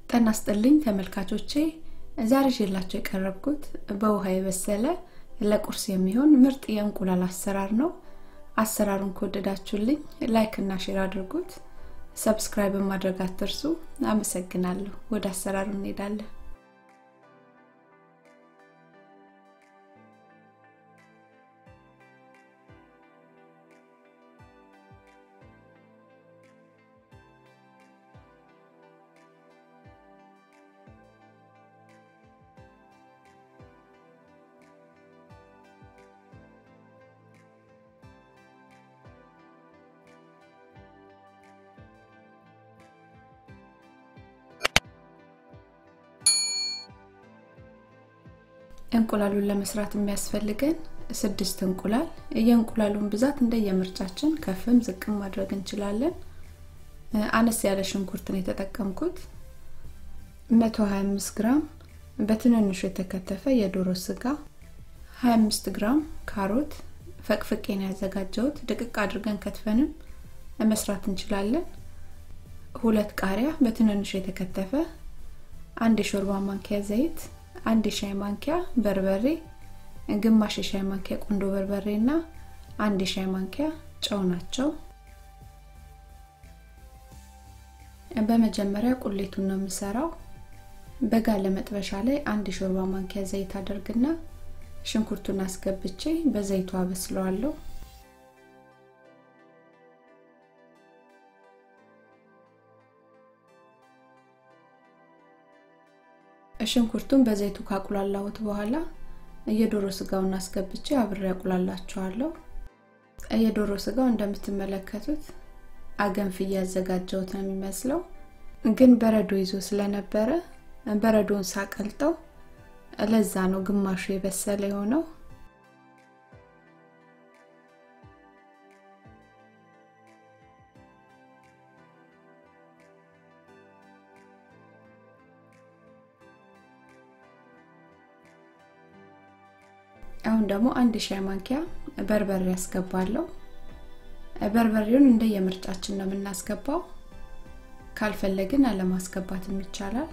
ጤና ይስጥልኝ ተመልካቾቼ ዛሬ ይዤላችሁ የቀረብኩት በውሃ የበሰለ ለቁርስ የሚሆን ምርጥ የእንቁላል አሰራር ነው አሰራሩን ከወደዳችሁልኝ ላይክ እና ሼር አድርጉት ሰብስክራይብ ማድረግ አትርሱ አመሰግናለሁ ወደ አሰራሩ እንሄዳለን እንቁላሉን ለመስራት የሚያስፈልገን ስድስት እንቁላል የእንቁላሉን ብዛት እንደየምርጫችን ከፍም ዝቅም ማድረግ እንችላለን አነስ ያለ ሽንኩርትን የተጠቀምኩት 125 ግራም በትንንሹ የተከተፈ የዶሮ ስጋ 25 ግራም ካሮት ፈቅፍቄን ያዘጋጀሁት ድቅቅ አድርገን ከትፈንም መስራት እንችላለን ሁለት ቃሪያ በትንንሹ የተከተፈ አንድ የሾርባ ማንኪያ ዘይት አንድ የሻይ ማንኪያ በርበሬ ግማሽ የሻይ ማንኪያ ቁንዶ በርበሬ እና አንድ የሻይ ማንኪያ ጨው ናቸው በመጀመሪያ ቁሌቱን ነው የምሰራው በጋለ መጥበሻ ላይ አንድ የሾርባ ማንኪያ ዘይት አደርግና ሽንኩርቱን አስገብቼ በዘይቱ አበስለዋለሁ ሽንኩርቱን በዘይቱ ካቁላላሁት በኋላ የዶሮ ስጋውን አስገብቼ አብሬ ያቁላላቸዋለሁ የዶሮ ስጋው እንደምትመለከቱት አገንፍ እያዘጋጀውት ነው የሚመስለው ግን በረዶ ይዞ ስለነበረ በረዶን ሳቀልጠው ለዛ ነው ግማሹ የበሰለ የሆነው አሁን ደግሞ አንድ ሻይ ማንኪያ በርበሬ ያስገባለሁ በርበሬውን እንደ የምርጫችን ነው የምናስገባው ካልፈለግን አለማስገባትም ይቻላል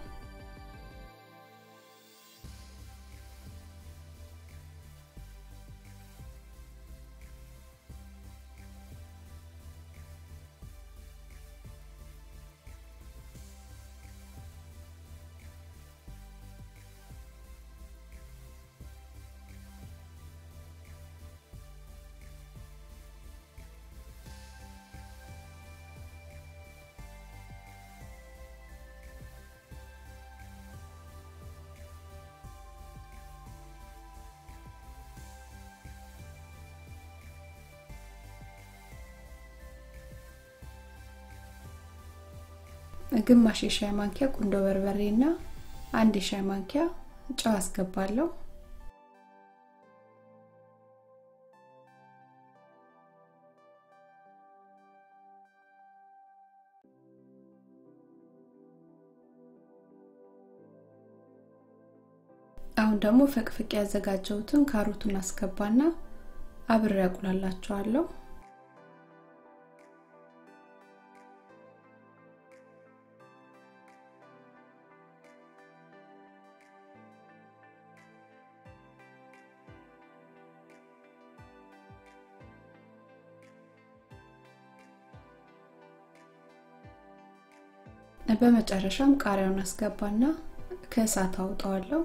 ግማሽ የሻይ ማንኪያ ቁንዶ በርበሬ እና አንድ የሻይ ማንኪያ ጨው አስገባለሁ አሁን ደግሞ ፈቅፍቅ ያዘጋጀሁትን ካሮቱን አስገባና አብሬ ያቁላላቸዋለሁ በመጨረሻም ቃሪያውን አስገባና ከእሳት አውጠዋለሁ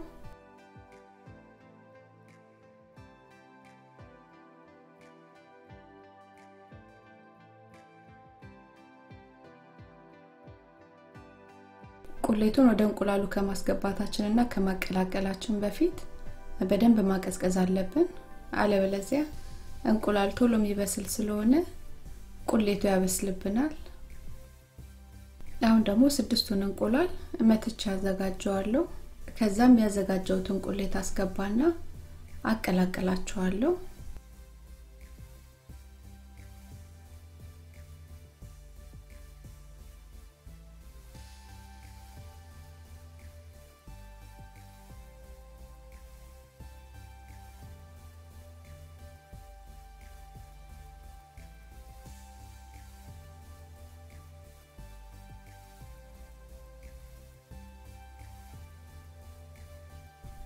ቁሌቱን ወደ እንቁላሉ ከማስገባታችን እና ከማቀላቀላችን በፊት በደንብ ማቀዝቀዝ አለብን አለበለዚያ እንቁላል ቶሎ የሚበስል ስለሆነ ቁሌቱ ያበስልብናል አሁን ደግሞ ስድስቱን እንቁላል መትቻ አዘጋጀዋለሁ ከዛም ያዘጋጀውትን ቁሌት አስገባና አቀላቀላቸዋለሁ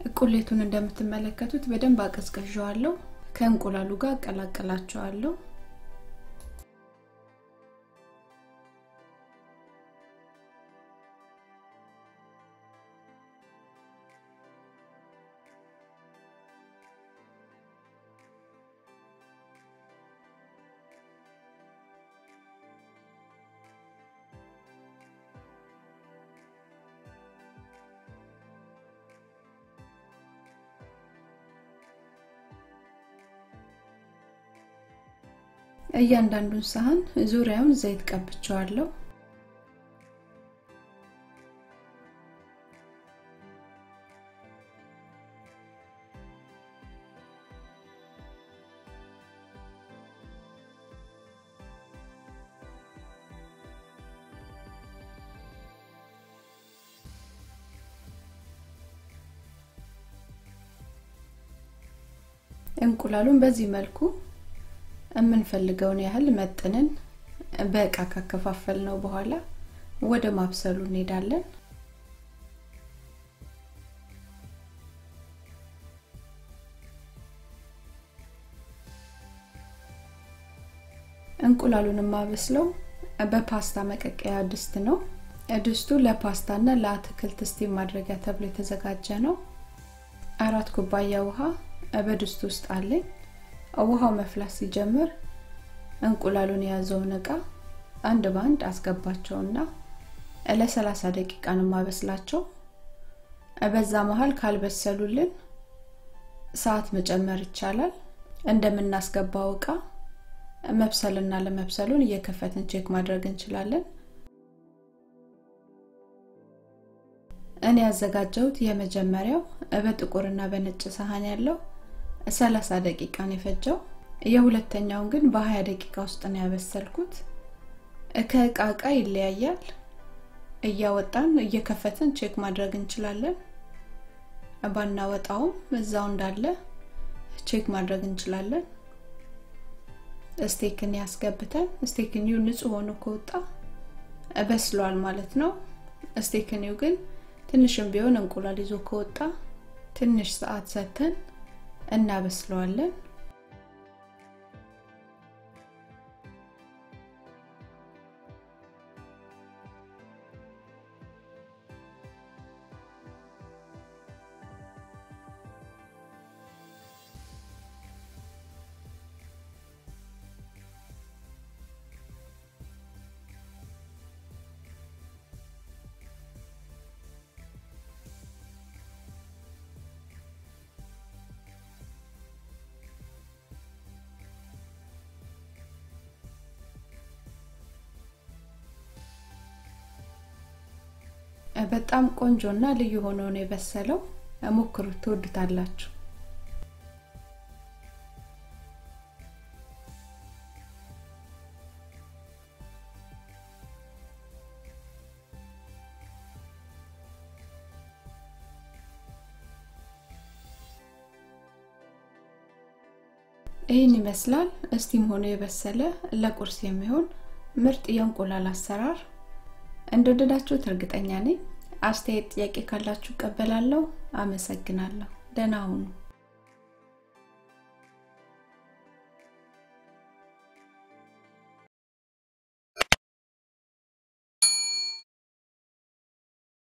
ቁሌቱን እንደምትመለከቱት በደንብ አቀዝቀዣዋለሁ። ከእንቁላሉ ጋር አቀላቀላቸዋለሁ። እያንዳንዱን ሳህን ዙሪያውን ዘይት ቀብቸዋለሁ። እንቁላሉን በዚህ መልኩ የምንፈልገውን ያህል መጥነን በእቃ ካከፋፈል ነው በኋላ ወደ ማብሰሉ እንሄዳለን። እንቁላሉን የማበስለው በፓስታ መቀቀያ ድስት ነው። ድስቱ ለፓስታና ለአትክልት ስቲም ማድረጊያ ተብሎ የተዘጋጀ ነው። አራት ኩባያ ውሃ በድስቱ ውስጥ አለኝ። ውሃው መፍላት ሲጀምር እንቁላሉን የያዘውን እቃ አንድ በአንድ አስገባቸውና ለ30 ደቂቃ ነው ማበስላቸው። በዛ መሀል ካልበሰሉልን ሰዓት መጨመር ይቻላል። እንደምናስገባው እቃ መብሰልና ለመብሰሉን እየከፈትን ቼክ ማድረግ እንችላለን። እኔ ያዘጋጀሁት የመጀመሪያው በጥቁርና በነጭ ሳህን ያለው 30 ደቂቃ ነው የፈጀው። የሁለተኛውን ግን በ20 ደቂቃ ውስጥ ነው ያበሰልኩት። ከእቃ እቃ ይለያያል። እያወጣን እየከፈትን ቼክ ማድረግ እንችላለን። ባናወጣውም እዛው እንዳለ ቼክ ማድረግ እንችላለን። ስቴክን ያስገብተን ስቴክኒው ንጹህ ሆኖ ከወጣ በስሏል ማለት ነው። ስቴክኒው ግን ትንሽም ቢሆን እንቁላል ይዞ ከወጣ ትንሽ ሰዓት ሰተን እናበስለዋለን። በጣም ቆንጆና ልዩ ሆኖ ነው የበሰለው። ሞክሩት፣ ትወዱታላችሁ። ይህን ይመስላል እስቲም ሆኖ የበሰለ ለቁርስ የሚሆን ምርጥ የእንቁላል አሰራር። እንደወደዳችሁት እርግጠኛ ነኝ። አስተያየት፣ ጥያቄ ካላችሁ እቀበላለሁ። አመሰግናለሁ። ደህና ሁኑ።